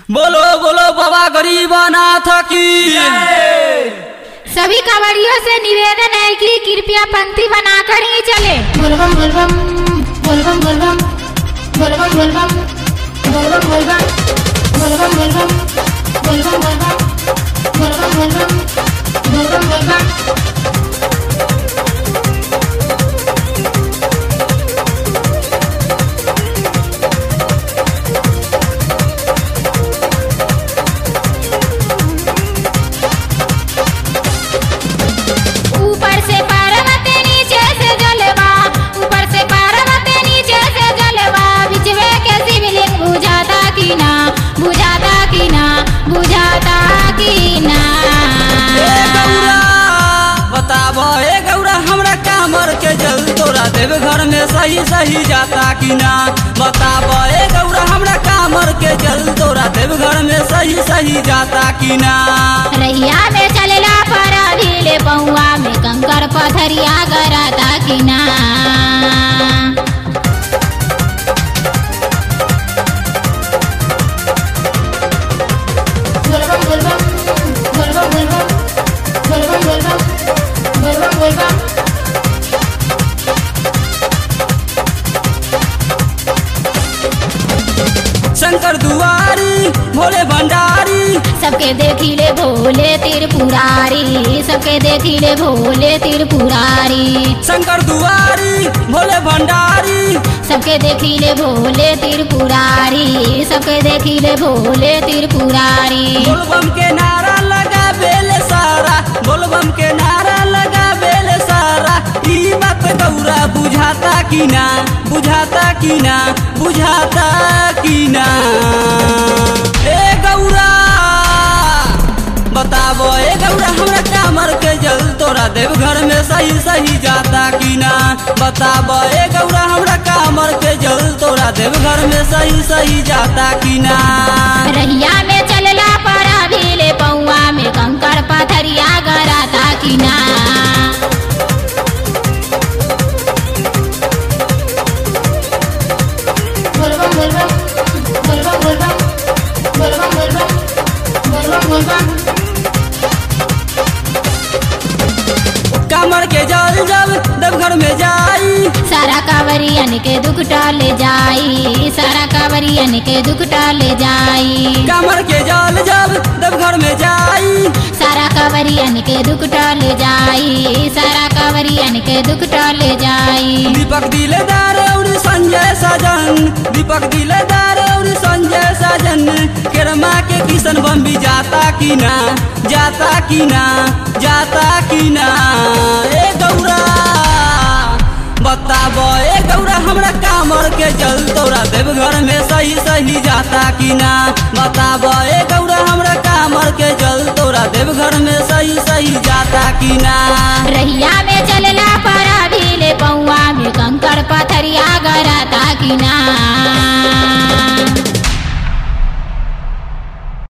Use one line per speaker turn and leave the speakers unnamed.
बोलो बोलो बाबा गरीबनाथ की
सभी कांवड़ियों से निवेदन है कि कृपया पंक्ति बनाकर ही चले
बोलबम बोलबम बोलबम बोलबम बोलबम बोलबम बोलबम बोलबम बोलबम बोलबम बोलबम बोलबम बोलबम बोलबम बोलबम बोलबम
ऊपर से पार्वती नीचे से जलवा ऊपर से पार्वती नीचे से जलवा बिचवे के शिवलिंग बुझाता की ना बुझाता की ना बुझाता की ना
ए गौरा बताबो ए गौरा हमरा कामर के जल तोरा देव घर में सही सही जाता कि ना बताबो ए गौरा हमरा कामर के जल तोरा देव घर में सही सही जाता कि ना
रैया में चलेला पर भीले पौआ में कंकर पथरिया गराता की ना
बोलबम बोलबम बोलबम बोलबम बोलबम बोलबम बोलबम बोलबम
शंकर दुआरी भोले भंडारी
सबके देखिले भोले त्रिपुरारी सबके देखिले भोले त्रिपुरारी
शंकर दुआरी भोले भंडारी
सबके देखिले भोले त्रिपुरारी सबके देखिले भोले त्रिपुरारी
बोलबम के नारा लगा बेले सारा बोलबम के नारा लगा बेले सारा ई बात गौरा बुझाता कि ना बुझाता कि ना बुझाता कि ना ए गौरा बताबो ए गौरा हमरा कामर के जल तोरा देव घर में सही सही जाता कि ना बताबो ए गौरा हमरा कामर के जल तोरा देव घर में सही सही जाता कि ना
रहिया में चलला पड़ा भीले पौआ में कंकर पथरिया गराता की ना
बोलबम बोलबम बोलबम बोलबम बोलबम बोलबम बोलबम बोलबम
कामर के जल जब देवघर में जाई
सारा कांवरियन के दुख टाले जाई सारा कांवरियन के दुख टाले जाई
कामर के जल जब देवघर में जाई
सारा कांवरियन के दुख टाले जाई सारा कांवरियन के दुख टाले जाई
दीपक दिलदार और संजय सजन दीपक दिलदार और संजय सजन केरमा के किशन बम भी जाता कि ना जाता कि ना जाता कि ना ए गौरा बताबो ए गौरा हमरा कामर के जल तोरा देवघर में सही सही जाता कि ना बताबो ए गौरा हमरा कामर के जल तोरा देवघर में सही सही जाता कि ना
रहिया में चलला पड़ा भीले पौआ में कंकर पथरिया गराता की ना